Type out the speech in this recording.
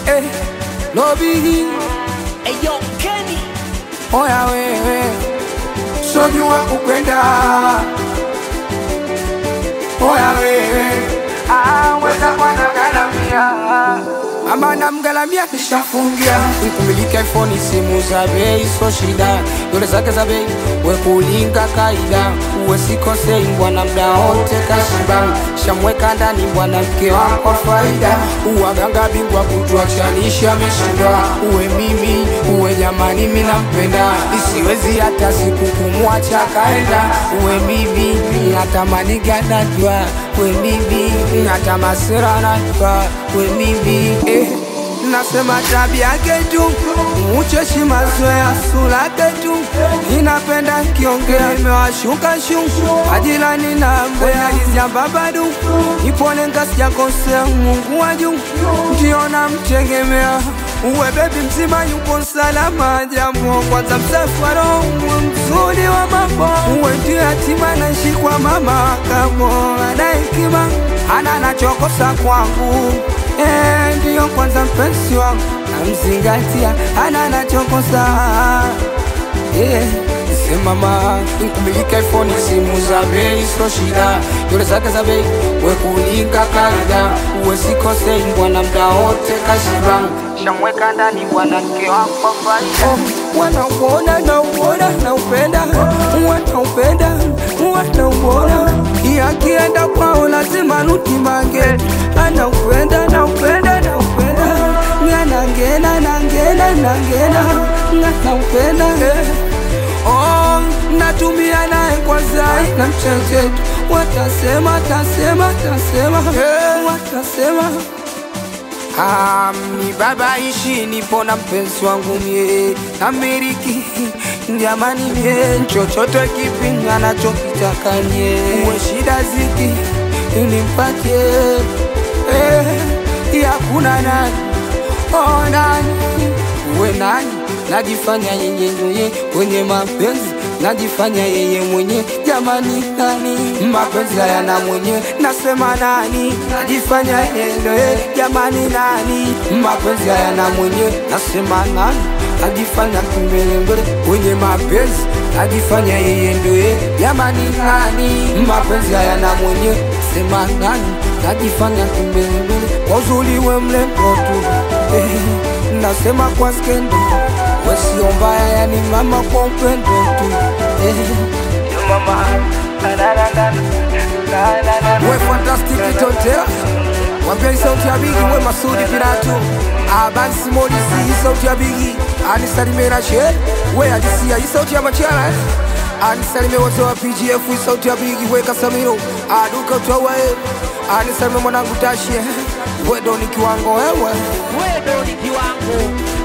eh, lobi Eyo Kenny oya wewe sojua kupenda oya wewe ah, weza kwanagalamia mama namgalamia nishafungia nikumiliki iphone simu za bei so shida dole zake za bei wekulinga kaida uwe sikosei bwana mda wote kashiba shamweka ndani bwana mke wako faida uwaganga bingwa kutuachanisha ameshindwa uwe mimi uwe jamani mi nampenda isiwezi hata siku kumwacha kaenda uwe mimi natamani ganajwa we mimi hata masira najwa we mimi eh. Nasema tabia yake tu ucheshi mazoea sura yake tu inapenda kiongea imewashuka shu ajilani na mbea izamba badu ipone ngasijakosea Mungu wa juu ndio namtegemea uwe bebi mzima yupo salama jamo kwanza msafara uwe mzuri wa mambo uwe ndio yatima naishi kwa mama kamo ana hekima ana nachokosa kwangu Eh, ndiyo kwanza mpenzi wangu namzingatia ana nachokosa yeah. Semama nkumilika iPhone simu za bei so shida dole zake za bei wekulinga kaida uwe sikosei bwana mda wote kashiba shamweka ndani bwana mke wako faida oh, wanauona nauona naupenda wanaupenda wanauona yakienda kwao lazima nutimange anaupenda naupenda naupenda nganangena nangena nangena nganaupenda eh. Oh, natumia naye kwa zai na mchechetu watasema tasema tasema hey. watasema Ah, ni baba ishi nipo na mpenzi wangu mie Ameriki jamani mie chochote kipi anachokitaka nye uwe shida ziki nimpatie eh, yakuna nani oh, nani uwe nani najifanya yeye ndoye kwenye mapenzi najifanya yeye mwenye jamani nani mapenzi hayana mwenye nasema nani najifanya yeye ndoye jamani nani mapenzi hayana mwenye nasema nani najifanya kimbelembele kwenye mapenzi najifanya yeye ndoye jamani nani mapenzi hayana mwenye sema nani najifanya kimbelembele kwa uzuri we mlembo tu eh, nasema kwa skendo wasio mbaya yani mama kwa upendo tu eh. mama we fantastic totea wambia sauti ya bigi we masudi piratu abansi modisi hii sauti ya bigi anisalimera she we ajisia hii sauti ya machara eh. anisalime wote wa pgf hii sauti ya bigi we kasamiro aduka utawae anisalime mwanangu tashie wedo ni kiwango wewe Wedo ni kiwango